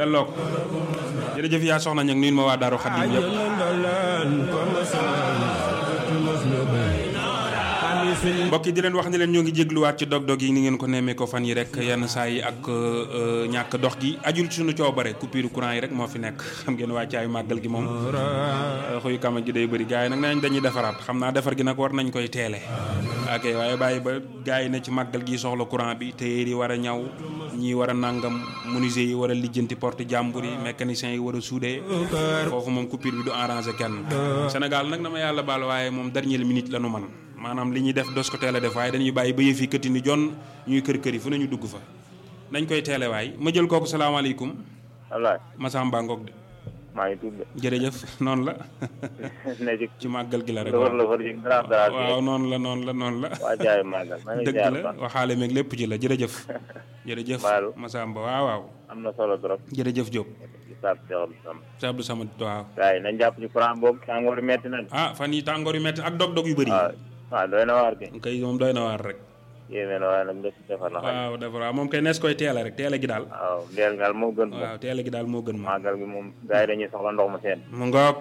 delloo ko jërëjëf yaa soxna ñag nuyu ma waa Daaru Xadim yëpp mbokk yi di leen wax ni leen ñoo ngi jégluwaat ci dog-dog yi ni ngeen ko nemmee ko fan yi rek yenn saa yi ak ñàkk dox gi ajul suñu coobare coupure courant yi rek moo fi nekk xam ngeen wàccaayu màggal gi moom xuyu kama gi day bëri gars yi nag nañ dañuy defaraat xam naa defar gi nag war nañ koy teele ok waaye bàyyi ba gars yi ne ci màggal gi soxla courant bi téyeer yi war a ñaw ñii war a nàngam menuisier yi war a lijjanti porte jàmbur yi mécaniciens yi war a soudé foofu moom coupure bi du arrangé kenn Sénégal nag dama yàlla baal waaye moom dernière minute la nu man maanaam li ñuy def dos ko teel a def waaye dañuy bàyyi ba yëf yi këtti ni jon ñuy kër kër yi fu nañu dugg fa nañ koy teele waay ma jël kooku salaamaaleykum Ablaye Massamba Ngok de maa ngi tudd de. jërëjëf noonu la ne ci ci màggal gi la rek lëfër lëfër ji dara dara waaw noonu la noonu la noonu la waa jaay màggal maa ngi dëgg ziar la ba waxaale meeg lépp ci la jërëjëf jërëjëf Baalu. Massamba waaw waaw am na solo trop jërëjëf Diop ci saab Cheikh Sam Cheikh Abdou Samad waaw gars yi nañ jàpp ci courant boobu tàngoor yi metti na de ah fan yi tàngoor yu metti ak dog-dog yu bëri waaw waaw doy na waar gi kay moom doy na waar rek yéeme na waaye nag nga si defar na xam waaw dafa waaw moom kay nees koy teele rek teele gi daal waaw ndeel ngal moo gën moom waaw teele gi daal moo gën moom màggal gi moom gars yi dañuy soxla ndox mu seen mu ngoog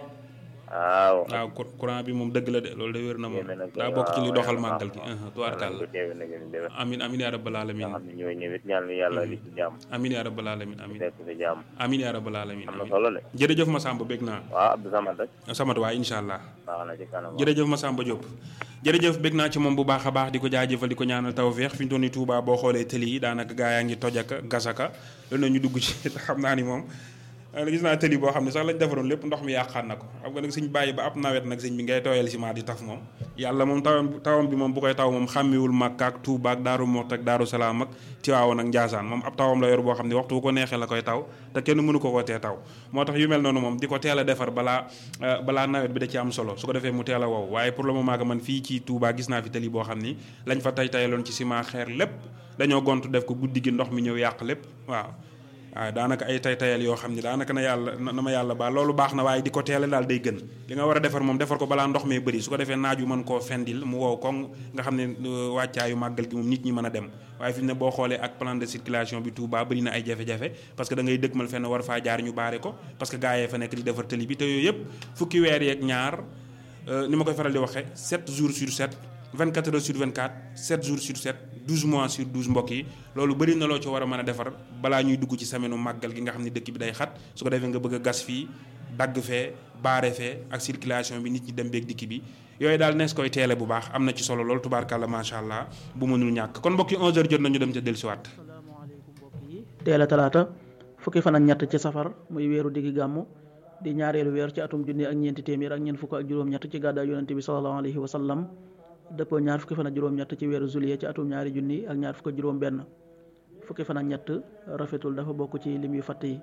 waaw waaw cou- courant bi moom dëgg la de loolu de wér na moom yéeme na daa bokk ci li waaw, doxal waaw, màggal gi waaw. uh tubaarkàlla ko teewe na gën déwén amin amin yaa rabbal alamin nga xam ne ñooy ñëwit ñaan ni yàlla li ci jàmm amin yaa rabbal alamin amin nekk si jàmm amin yaa rabbal alamin am na amin solo de jërëjëf Massamba bég naa waaw Abdou Samad rek samat waay incha allah baax na ci kanam jërëjëf Massamba Diop jërëjëf bég naa ci moom bu baax a baax di ko jaajëfal di ko ñaanal tawféex fi ñu toll nii Touba boo xoolee tëli yi daanaka gaa yaa ngi toj ak gasaka loolu na ñu dugg ci te xam naa ni moom euh, gis naa tëli boo xam ne sax lañ defaroon lépp ndox mi yàqaat na ko xam nga nag suñ bàyyi ba ab nawet nag sëñ bi ngay tooyal ciment di taf moom yàlla moom tawam tawam bi moom bu koy taw moom xàmmiwul Makka ak Touba ak Daaru Moxti ak Daaru Salaam ak Tiwaawan ak Njaasaan moom ab tawam la yor boo xam ne waxtu bu ko neexee la koy taw te kenn mënu ko ko tee taw moo tax yu mel noonu moom di ko teel a defar balaa euh, balaa nawet bi da ci am solo su ko defee mu teel a wow waaye pour le moment que man fii ci Touba gis naa fi tëli boo xam ni lañ fa tay tayaloon ci ciment xeer lépp dañoo gontu def ko guddi gi ndox mi ñëw yàq lépp waaw waaw daanaka ay tay tayal yoo xam ne daanaka na yàlla na ma yàlla baal loolu baax na waaye di ko teele daal day gën li nga war a defar moom defar ko balaa ndox mee bëri su ko defee naaj wi mën koo fendil mu wow koŋ nga xam ne euh, wàccaayu màggal gi moom nit ñi mën a dem waaye fi mu ne boo xoolee ak plan de circulation bi Touba bëri na ay jafe-jafe parce que da ngay dëkkmal fenn war faa jaar ñu baare ko parce que gaa yee fa nekk di defar tëli bi te yooyu yëpp fukki weer yeeg ñaar euh, ni ma koy faral di waxee 7 jours sur 7 24 heures sur 24 7 jours sur 7 12 mois sur 12 mbokk yi loolu bëri na loo ci war a mën a defar balaa ñuy dugg ci semaine màggal gi nga xam ne dëkk bi day xat su ko defee nga bëgg a gas fii dagg fee baare fee ak circulation bi nit ñi dem beeg dikki bi yooyu daal nees koy teele bu baax am na ci solo loolu tubaarkàlla macha allah bu mënul ñàkk kon mbokk yi 11h jot nañu dem ca dellusiwaat. asalaamaaleykum mbokk yi teel a talaata fukki fan ak ñett ci safar muy weeru diggi gàmmu di ñaareelu weer ci atum junni ak ñeenti téeméer ak ñeent fukk ak juróom-ñett ci gàddaay yonente bi sallallahu alayhi wa sallam dëppoo ñaar fukki fan ak juróom-ñett ci weeru juillet ci atum ñaari junni ak ñaar fukk ak juróom-benn fukki fan ak ñett rafetul dafa bokk ci lim yu fatt yi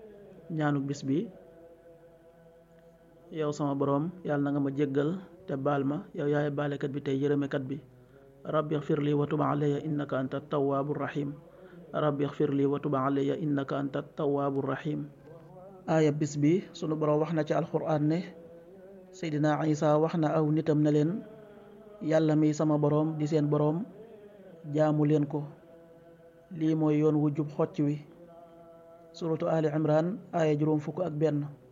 ñaanuk bis bi yow sama boroom yàlla na nga ma jéggal te baal ma yow yaay baalekat bi tey yërëmekat bi rabbi xfir li wa tub alayya innaka anta tawaabu rahim rabbi xfir li wa tub alayya innaka anta tawaabu rahim aaya bis bi sunu boroom wax na ci alxuraan ne seydina isa wax na aw nitam ne leen yàlla mi sama boroom di seen boroom jaamu leen ko lii mooy yoon wu jub xocc wi suratu ali imran aaya juróom fukk ak benn